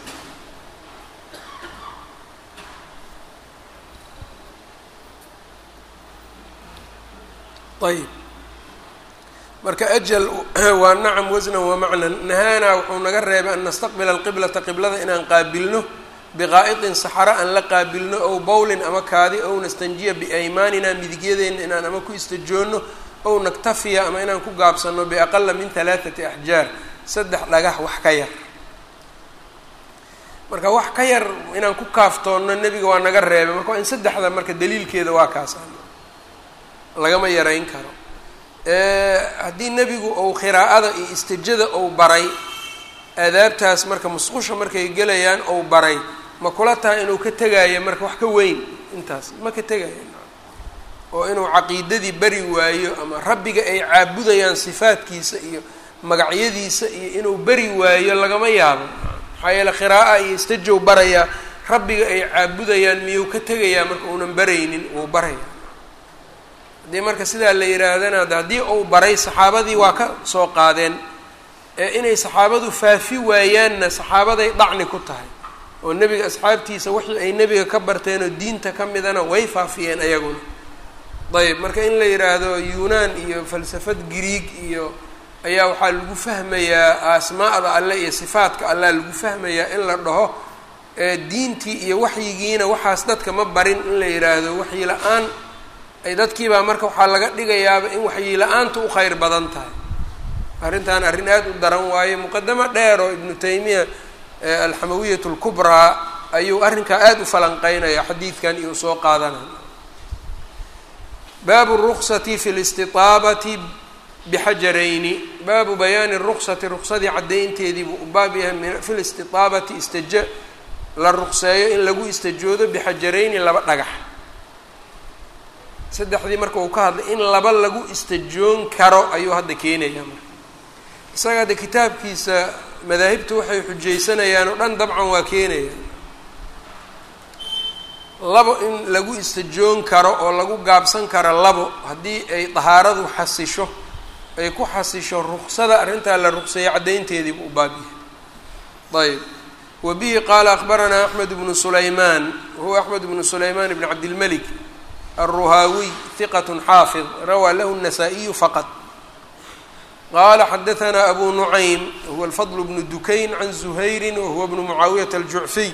ayb marka ajal waa nacam wasnan wa macnan nahaanaa wuxuu naga reebay an nastaqbila alqiblata qiblada inaan qaabilno biqaa'itin saxaro aan la qaabilno ow bowlin ama kaadi ow nastanjiya biaymaanina midigyadeenna inaan ama ku istajoonno ow naktafiya ama inaan ku gaabsanno biaqala min halaathati axjaar saddex dhagax wax ka yar marka wax ka yar inaan ku kaaftoonno nebiga waa naga reebay marka waa in saddexda marka daliilkeeda waa kaas lagama yarayn karo haddii nebigu ou khiraa'ada iyo istijada ou baray aadaabtaas marka musqusha markay gelayaan ou baray ma kula tahay inuu ka tegaayo marka wax ka weyn intaas ma ka tegaayo oo inuu caqiidadii bari waayo ama rabbiga ay caabudayaan sifaadkiisa iyo magacyadiisa iyo inuu beri waayo lagama yaabo maxaa yeele khiraa'a iyo istajow barayaa rabbiga ay caabudayaan miyuu ka tegayaa marka uunan baraynin wuu baraya haddii marka sidaa la yidhaahdana haddii uu baray saxaabadii waa ka soo qaadeen ee inay saxaabadu faafi waayaanna saxaabaday dhacni ku tahay oo nebiga asxaabtiisa wixii ay nebiga ka barteen oo diinta ka midana way faafiyeen ayaguna ayb marka in la yidhaahdo yuunaan iyo falsafad griig iyo ayaa waxaa lagu fahmayaa asmaa'da alle iyo sifaadka allah lagu fahmayaa in la dhaho diintii iyo waxyigiina waxaas dadka ma barin in la yidhaahdo waxyi la-aan ay dadkiibaa marka waxaa laga dhigayaaba in waxyi la-aantu u kheyr badan tahay arrintan arrin aada u daran waaye muqadamo dheer oo ibnu taymiya alxamawiyat lkubraa ayuu arrinkaa aada u falanqeynaya xadiidkan iyo soo qaadanaya baabu ruksati fi listiaabati bixajarayni baabu bayaani ruksati ruksadii caddaynteedii buu u baab yahay fi listiaabati istaja la ruqseeyo in lagu istajoodo bixajarayni laba dhagax saddexdii marka uu ka hadlay in laba lagu istajoon karo ayuu hadda keenayaa marka isaga hadda kitaabkiisa madaahibtu waxay xujaysanayaan oo dhan dabcan waa keenayaan labo in lagu istajoon karo oo lagu gaabsan karo labo haddii ay dahaaradu xasisho ay ku xasisho ruksada arrintaa la ruqseeyay caddaynteediibu u baabyahay ayb wa bihi qaala akbaranaa axmed bnu sulaymaan wahuwa axmed bnu sulaymaan bn cabdilmelik alruhaawiy hiqat xaafid rawaa lahu الnasaa-iyu faqad qala xadaanaa abu nucaym wahuwa alfadl bnu dukayn can zuhayri wahuwa bnu mucaawiyata aljucfiy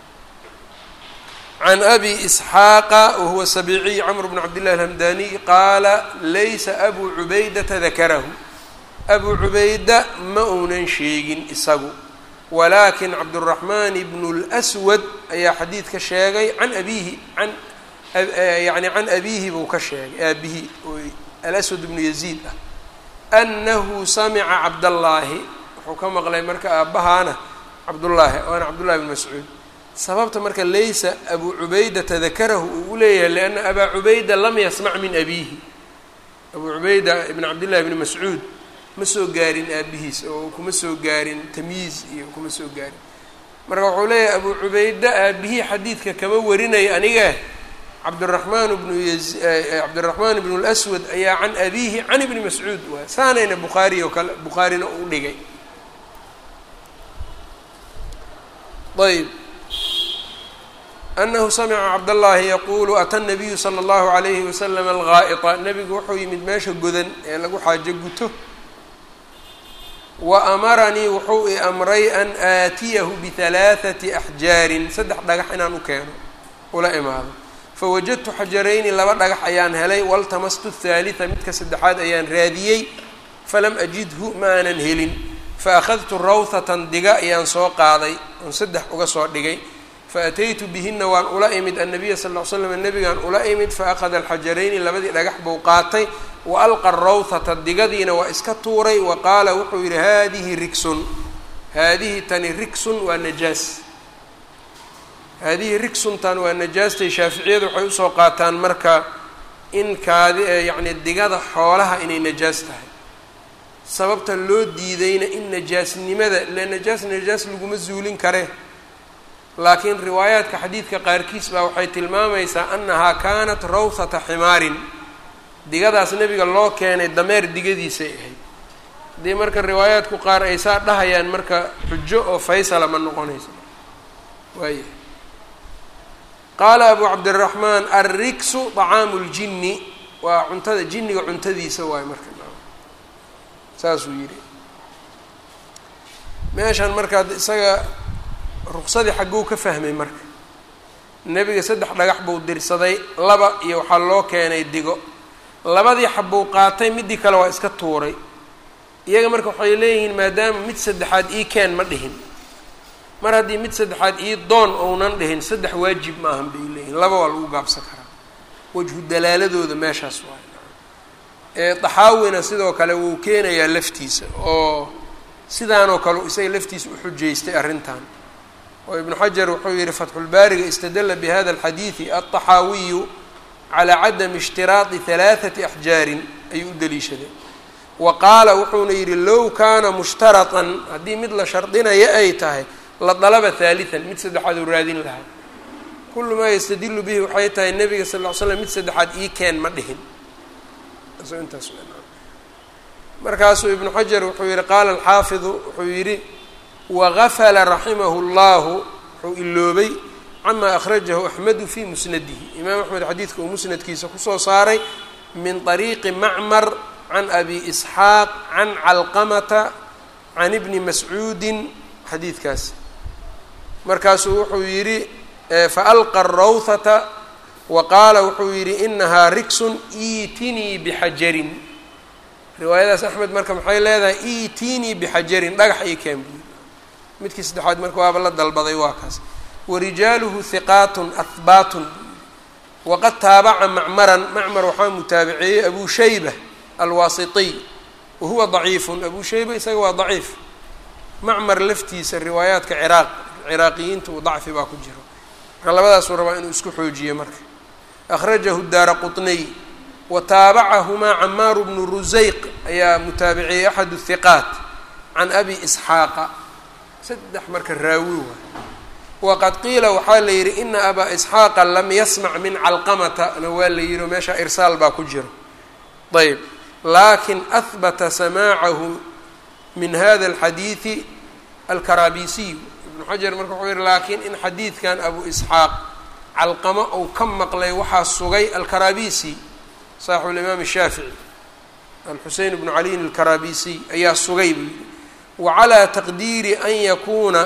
can abi isxaaqa wahuwa sabiciy camr bn cabdillahi alhamdaniy qaala laysa abu cubaydata dakarahu abu cubayda ma uunan sheegin isagu walaakin cabduraxmaan bnu lswad ayaa xadiidka sheegay can abiihi an yani can abiihi buu ka sheegay aabihi oo alaswad bnu yaziid ah anahu samica cabdallaahi wuxuu ka maqlay marka aabbahaana cabdullaahi waana cabdullahi bn mascuud sababta marka laysa abu cubaydata dakarahu uu u leeyahay lianna abaa cubayda lam yasmac min abiihi abu cubayda ibn cabdillahi bni mascuud ma soo gaarin aabihiis oo kuma soo gaarin tamyiiz iyo kuma soo gaarin marka wuxuu leeyahay abu cubayda aabihii xadiidka kama warinaya aniga cabdiraxmaan bnu cabdiraxmaan bnu lswad ayaa can abiihi can ibni mascuud waay saanayna bukhaari oo kale bukhaarina u dhigay ayb anahu samica cabdallaahi yaquulu ata nabiyu sala allahu alayhi wasalam algaa'ita nebigu wuxuu yimid meesha godan ee lagu xaajo guto wa amaranii wuxuu i amray an aatiyahu bihalaathati axjaarin saddex dhagax inaan u keeno ula imaado fawajadtu xajarayni laba dhagax ayaan helay waltamastu athaalitha midka saddexaad ayaan raadiyey falam ajidhu ma aanan helin fa akhadtu rawthatan diga ayaan soo qaaday oon saddex uga soo dhigay faataytu bihina waan ula imid annabiya sal ll ly slam nabigaan ula imid faahada alxajarayni labadii dhagax buu qaatay wa alqa rawthata digadiina waa iska tuuray wa qaala wuxuu yidhi haadihi rigsun haadihi tani rigsun waa najaas haadihi rigsuntan waa najaastay shaaficiyadu waxay usoo qaataan marka in kaadi yacni digada xoolaha inay najaas tahay sababta loo diidayna in najaasnimada ile najaas najaas laguma zuulin kare laakiin riwaayaadka xadiidka qaarkiis baa waxay tilmaamaysaa annahaa kaanat rawthata ximaarin digadaas nebiga loo keenay dameer digadiisay ahayd haddii marka riwaayaadku qaar ay saa dhahayaan marka xujo oo faysala ma noqonayso waaya qaala abu cabdiraxmaan alriksu طacaamu ljinni waa cuntada jinniga cuntadiisa waayo marka saasuu yidhi meeshan markaa isaga ruqsadii xagguu ka fahmay marka nebiga saddex dhagax buu dirsaday laba iyo waxaa loo keenay digo labadii xabbuu qaatay midii kale waa iska tuuray iyaga marka waxay leeyihiin maadaama mid saddexaad ii keen ma dhihin mar haddii mid saddexaad ii doon ounan dhihin saddex waajib ma ahan bay leeyihin laba waa lagu gaabsan karaa wajhu dalaaladooda meeshaas waay ee daxaawina sidoo kale wuu keenayaa laftiisa oo sidaanoo kale isaga laftiisa u xujaystay arrintan oo ibnu xajar wuxuu yihi fatxulbaariga istadala bihada alxadiidi alطaxaawiyu calaa cadami ishtiraadi halaaثati axjaarin ayuu u daliishaday wa qaala wuxuuna yidhi low kaana mushtaratan haddii mid la shardinaya ay tahay la dalaba haaliثan mid saddexaad uu raadin lahaa kulu maa yastadilu bihi waxay tahay nebiga sal ll ly slam mid saddexaad ii keen ma dhihin intaas markaasuu ibnu xajar wuxuu yihi qaala alxaafidu wuxuu yidhi wagafala raximahu اllahu wuxuu iloobay cama akhrajahu axmedu fi musnadihi imaam axmed xadiidka uu musnadkiisa kusoo saaray min طariiqi macmar can abi isxaaq can calqamata can ibni mascuudin xadiidkaas markaasuu wuxuu yidhi faalqa rawthata wa qaala wuxuu yidhi inahaa rigsun iitinii bixajarin riwaayadaas axmed marka maxay leedahay iitinii bixajarin dhagax ii keen buui midkii saddexaad marka waaba la dalbaday waa kaas warijaaluhu hiqaatun ahbaatun waqad taabaca macmaran macmar waxaa mutaabiceeyey abu shayba alwaasitiy wahuwa daciifun abu shayba isaga waa daciif macmar laftiisa riwaayaadka ciraaq ciraaqiyiinta uu dacfi baa ku jiro marka labadaasuu rabaa inuu isku xoojiyo marka akhrajahu daara quطniy wa taabacahumaa camaaru bnu rusayq ayaa mutaabiciyey axad hiqaat can abi isxaaqa saddex marka raawi waay waqad qiila waxaa la yidhi ina abaa isxaaqa lam yasmac min calqamata na waa la yidhi oo meesha irsaal baa ku jiro ayb lakin ahbata samaacahu min hada alxadiidi alkarabisiy ibnu xajar marka wuxuu yihi laakiin in xadiidkan abu isxaaq calqamo uu ka maqlay waxaa sugay alkarabisi saaxibu limaam shaafici alxusein bnu caliyin alkarabisiy ayaa sugay buu yidhi wacalaa taqdiiri an yakuuna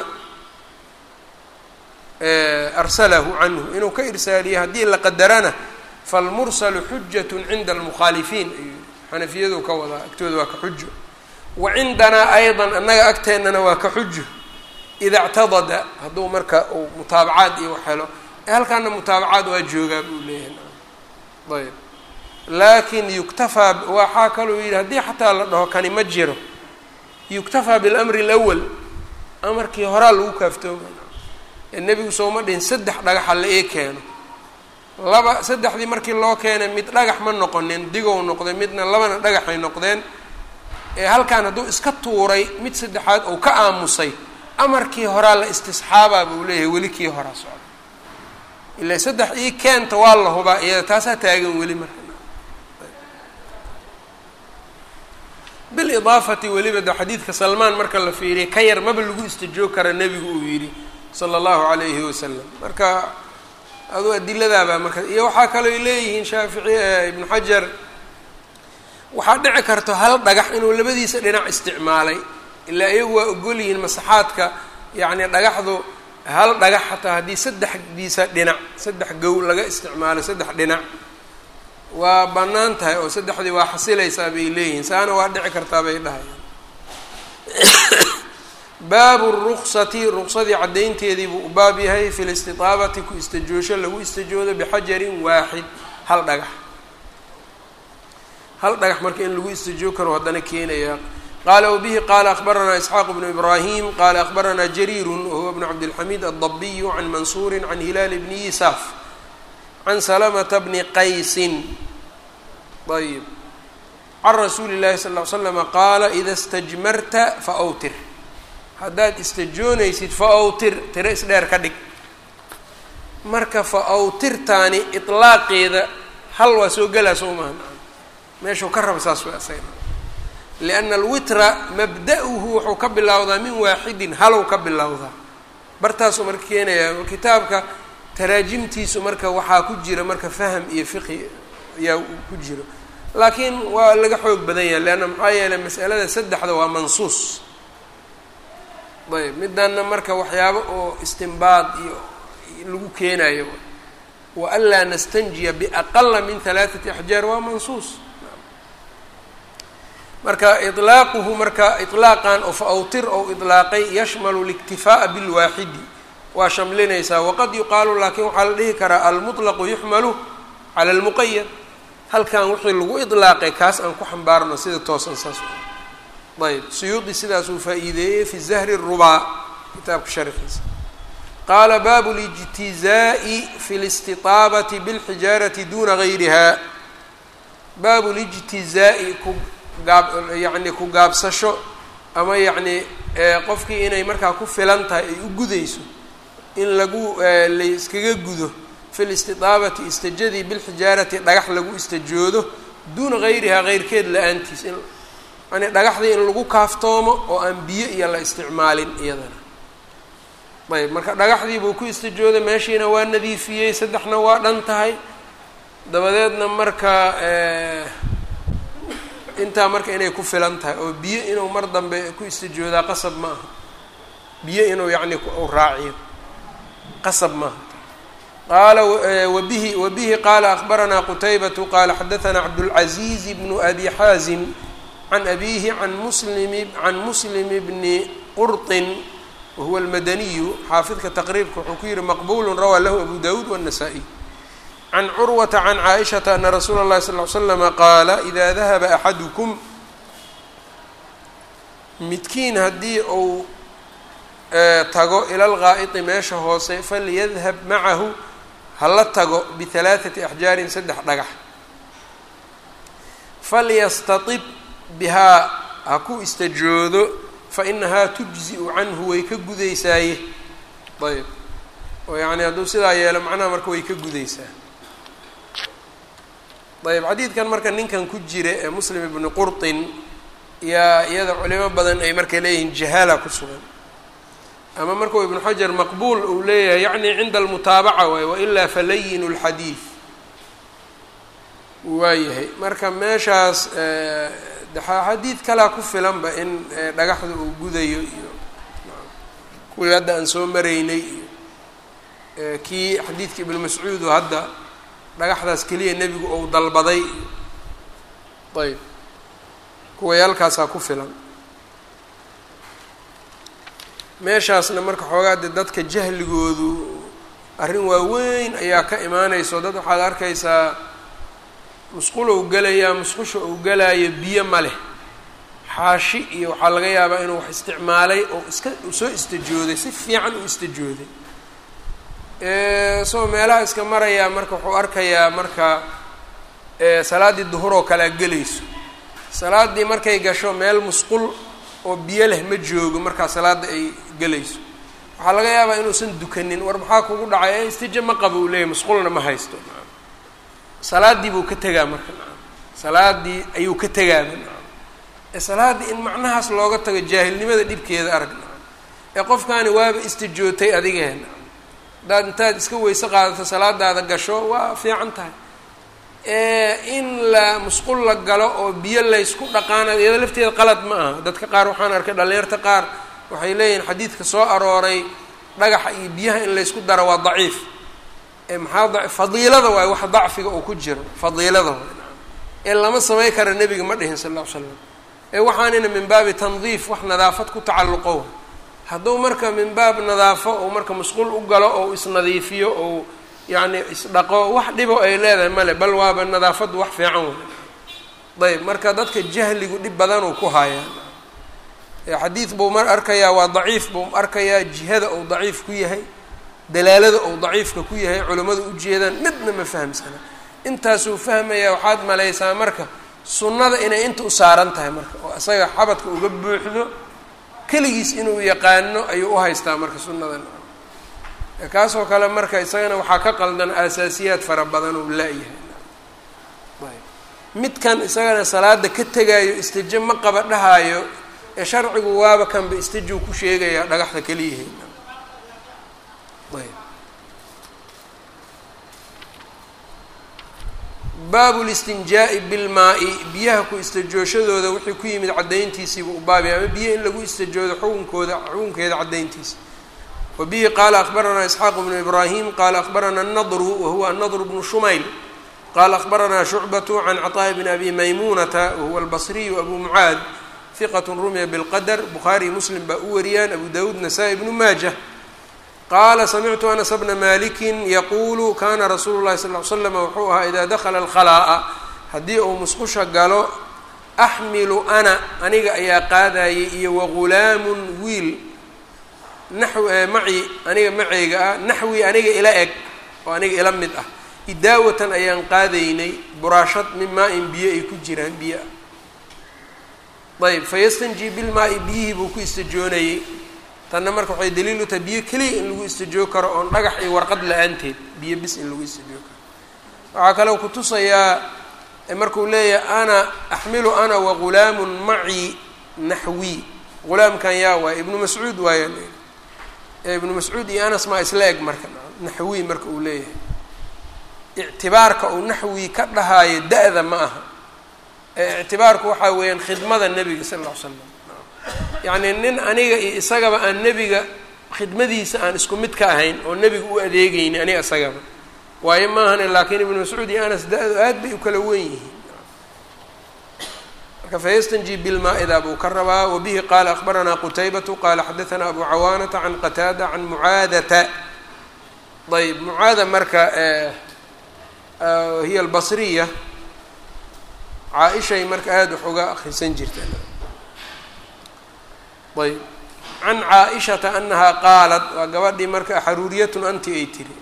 arsalahu canhu inuu ka irsaaliyo haddii la qadarana falmursalu xujat cinda almukhaalifiin ayuu xanafiyadu ka wadaa agtooda waa ka xujo wa cindanaa ayضa annaga agteennana waa ka xujo ida اctadada hadduu marka uu mutaabacaad iyo wax helo halkaana mutaabacaad waa joogaa buu leeyahay ayb laakin yuktafaa waxaa kaluu yidhi haddii xataa la dhaho kani ma jiro yuktafaa biاlamri اlأwal amarkii horaa lagu kaaftooma ee nebigu sooma dhihin saddex dhagaxa la ii keeno laba saddexdii markii loo keenay mid dhagax ma noqonin digow noqday midna labana dhagaxay noqdeen ee halkan hadduu iska tuuray mid saddexaad ou ka aamusay amarkii horaa la istisxaabaa buu leeyahay weli kii horaa socda ilaa saddex ii keenta waa la hubaa iyada taasaa taagan weli marka bilidaafati weliba de xadiidka salmaan marka la fiiriya ka yar maba lagu istajoog kara nebigu uu yidhi sala allahu calayhi wasalam marka aduu adiladaabaa marka iyo waxaa kalooy leeyihiin shaafici ibnu xajar waxaa dhici karto hal dhagax inuu labadiisa dhinac isticmaalay ilaa iyagu waa ogol yihiin masaxaadka yacni dhagaxdu hal dhagax xataa haddii saddexdiisa dhinac saddex gow laga isticmaalo saddex dhinac waa bannaan tahay oo saddexdii waa xasilaysaa bay leeyihiin saana waa dhici kartaa bay dhahayaan baabu ruksati ruqsadii caddaynteedii buu u baab yahay fi listitaabati ku istajoosho lagu istajoodo bixajarin waaxid hal dhagax hal dhagax marka in lagu istajoo karo haddana keenaya qaala wbihi qaala akbaranaa isxaaq bnu ibraahim qaala akbaranaa jariiru wahuwa bnu cabdilxamiid addabiyu can mansuuri can hilaal bni yisaaf can salamata bni qaysin ayb can rasuuli llahi sal ly slama qaala ida stajmarta faawtir haddaad istajoonaysid faawtir tiro isdheer ka dhig marka faawtirtaani ilaaqeeda hal waa soo gelaa soo maha meeshuu ka raba saas wa asaga lianna alwitra mabda-uhu wuxuu ka bilowdaa min waaxidin halow ka bilowdaa bartaasuu marka keenayaa kitaabka taraajimtiisu marka waxaa ku jira marka faham iyo fiqi ayaa ku jiro laakiin waa laga xoog badan yahay leanna maxaa yeelay masalada saddexda waa mansuus ayb midanna marka waxyaabo oo istimbaad iyo lagu keenayo wa anlaa nastanjiya biaqala min halaathati axjaar waa mansuus marka ilaaquhu marka ilaaqan oo faawtir ou ilaaqay yashmalu اliktifaaءa bilwaaxidi waa shamlinaysaa waqad yuqaalu laakiin waxaa la dhihi karaa almuطlaqu yuxmalu cala اlmuqayad halkan wixii lagu ilaaqay kaas aan ku xambaarno sida toosan saas ayb suyuudi sidaasuu faa-iideeyey fi zahri الrubaa kitaabka sharxiisa qaala baabu اlijtizaaءi fi اlاstiطaabati bاlxijaarati duna gayriha baabu اlijtizaaءi ku gaab yacni ku gaabsasho ama yacni qofkii inay markaa ku filan tahay ay u gudayso in lagu layskaga gudo fi listidaabati istajadii bilxijaarati dhagax lagu istajoodo duuna gayrihaa keyrkeed la-aantiis in yani dhagaxdii in lagu kaaftoomo oo aan biyo iyo la isticmaalin iyadana ayb marka dhagaxdii buu ku istajooday meeshiina waa nadiifiyey saddexna waa dhan tahay dabadeedna marka intaa marka inay ku filan tahay oo biyo inuu mar dambe ku istijoodaa qasab ma aha biyo inuu yacni u raaciyo qasab maaha qaala wabihi wabihi qaala akbaranaa qutaybatu qaala xadaanaa cabdulcaziiz bnu abi xaazim can abihi can muslim can muslim bni qurطin wahuwa almadaniyu xaafidka taqriibka wuxuu ku yihi maqbulu rawaa lahu abu dawuud wالnasaa-iy can curwata can caaishata ana rasuula اllahi sal ly slama qaala idaa dahaba axadukum midkiin haddii uu tago ila lgaa'iti meesha hoose falyadhab macahu hala tago bihalaaثati axjaarin saddex dhagax falyastatib bihaa ha ku istajoodo fainahaa tujzi-u canhu way ka gudaysaaye ayb oo yacni hadduu sidaa yeelo macnaha marka way ka gudaysaa ayb xadiidkan marka ninkan ku jira ee muslim ibni qurطin yaa iyada culimo badan ay marka leeyihiin jahaala ku sugan ama markuu ibnu xajar maqbuul uu leeyahay yacni cinda almutaabaca waay wailaa falayin اlxadiid waayahay marka meeshaas xadiid kalaa ku filanba in dhagaxda uu gudayo iyo kuwii hadda aan soo maraynay iyo kii xadiidka ibnu mascuud oo hadda dhagaxdaas keliya nebigu ou dalbaday ayb kuway halkaasaa ku filan meeshaasna marka xoogaa dee dadka jahligoodu arrin waaweyn ayaa ka imaanayso dad waxaad arkaysaa musqul ou gelayaa musqusha ou galaayo biyo ma leh xaashi iyo waxaa laga yaabaa inuu wax isticmaalay oo iska soo istajooday si fiican u istajooday soo meelaha iska marayaa marka wuxuu arkayaa marka salaaddii duhur oo kalea gelayso salaaddii markay gasho meel musqul oo biyo leh ma joogo markaa salaadda ay gelayso waxaa laga yaabaa inuusan dukanin war maxaa kugu dhacay istija ma qabo uu leeyahy musqulna ma haysto salaaddii buu ka tegaa marka salaaddii ayuu ka tegaaba ee salaaddii in macnahaas looga tago jaahilnimada dhibkeeda arag ee qofkaani waaba istijootay adigeen haddaad intaad iska weyse qaadato salaadaada gasho waa fiican tahay in la musqul la galo oo biyo laysku dhaqaana iyado lafteeda qalad ma aha dadka qaar waxaan arkay dhallinyarta qaar waxay leeyihiin xadiidka soo arooray dhagaxa iyo biyaha in laysku daro waa daciif maxaa fadiilada waay wax dacfiga uu ku jiro fadiilada waay ee lama samay kara nebiga ma dhihin sal lla ly slam ee waxaanina min baabi tandiif wax nadaafad ku tacalluqo hadduu marka min baab nadaafo ou marka masquul u galo ou isnadiifiyo ou yacni isdhaqo wax dhibo ay leedahay male bal waaba nadaafaddu wax fiican wey ayb marka dadka jahligu dhib badanuu ku hayaa xadiid buu mar arkayaa waa daciif buu arkayaa jihada ou daciif ku yahay dalaalada ou daciifka ku yahay culimmadu ujeedaan midna ma fahamsana intaasuu fahmayaa waxaad malaysaa marka sunnada inay inta u saaran tahay marka oo isaga xabadka uga buuxdo keligiis inuu yaqaano ayuu u haystaa marka sunnadan kaasoo kale marka isagana waxaa ka qaldan aasaasiyaad fara badan uu la-yahay midkan isagana salaada ka tegaayo istijo ma qaba dhahaayo ee sharcigu waaba kanba istijow ku sheegayaa dhagaxda keliyahay baabu listinjaa'i bilmaa-i biyaha ku istajooshadooda wixii ku yimid caddayntiisiiba u baabay ama biyo in lagu istajoodo xukunkooda xukunkeeda caddayntiisa wa bihi qaala akbaranaa isxaaq bnu ibraahim qaala akbaranaa annadru wahuwa annadru bnu shumayl qaala akbaranaa shucbatu can caطaa'i bni abi maymuunata wahuwa albasriyu abu mucaad hiqat rumiya bilqadar bukhaariy muslim baa u wariyaan abu dawuud nasaa-i bnu maajah qaala samictu anas bna malikin yaquulu kana rasuulu llahi sal ly slam wuxuu ahaa idaa dakhala alkhalaa'a haddii uu musqusha galo axmilu ana aniga ayaa qaadayay iyo wagulaamun wiil naxw maci aniga maceyga ah naxwi aniga ila eg oo aniga ila mid ah idaawatan ayaan qaadaynay buraashad min maa-in biyo ay ku jiraan biyo ah ayb fayastanji bilmaa-i biyihii buu ku istajoonayey tanna marka waxay daliil u tahay biyo keliya in lagu istajoo karo oon dhagax iyo warqad la-aanteed biyo bis in lagu istajoo karo waxaa kaloo kutusayaa markuu leeyahay ana axmilu ana wagulaamun maci naxwi gulaamkan yaa waay ibnu mascuud waaya ibnu mascuud iyo anas maa isla eg marka naxwi marka uu leeyahay ictibaarka uu naxwi ka dhahaayo da-da ma aha ictibaarku waxaa weeyaan khidmada nebiga sal lla ly slam yacni nin aniga iyo isagaba aan nebiga khidmadiisa aan isku mid ka ahayn oo nebiga u adeegayni aniga isagaba waayo maahane laakiin ibnu mascuud iyo anas da-du aad bay u kala wen yihiin marka fayastanji bilmaa-ida buu ka rabaa wabihi qaala akbaranaa qutaybatu qaala xadaanaa abu cawaanata can qataada can mucaadata ayb mucaada marka hiya albasriya caa-ishay marka aada wax uga akrisan jirta ayb can caa-ishata anahaa qaalat waa gabadhii marka xaruuriyatun anti ay tiri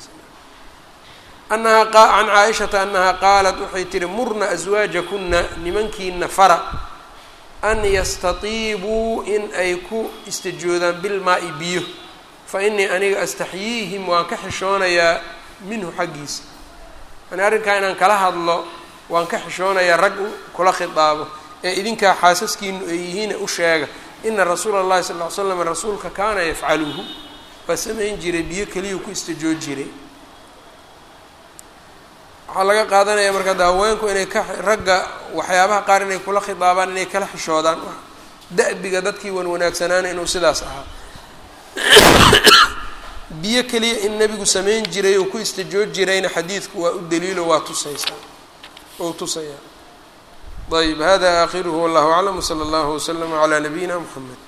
anahaa can caa-ishata anahaa qaalat waxay tihi murna aswaajakuna nimankiina fara an yastatiibuu in ay ku istajoodaan bilmaa-i biyo fa inii aniga astaxyiihim waan ka xishoonayaa minhu xaggiisa yani arrinkaa inaan kala hadlo waan ka xishoonayaa rag kula khidaabo ee idinkaa xaasaskiinu ay yihiine u sheega ina rasuula اllahi sal ly slam rasuulka kaana yafcaluhu waa samayn jiray biyo keliyuu ku istajoo jiray waxaa laga qaadanaya marka da haweenku inay ka ragga waxyaabaha qaar inay kula khidaabaan inay kala xishoodaan da-biga dadkii wan wanaagsanaana inuu sidaas ahaa biyo keliya in nebigu samayn jiray oo ku istajoo jirayna xadiidku waa u daliilo waa tusaysaa ou tusayaa ayb hada aakhiruhu wallahu aclam wsala allahu waslama calaa nabiyina mxamed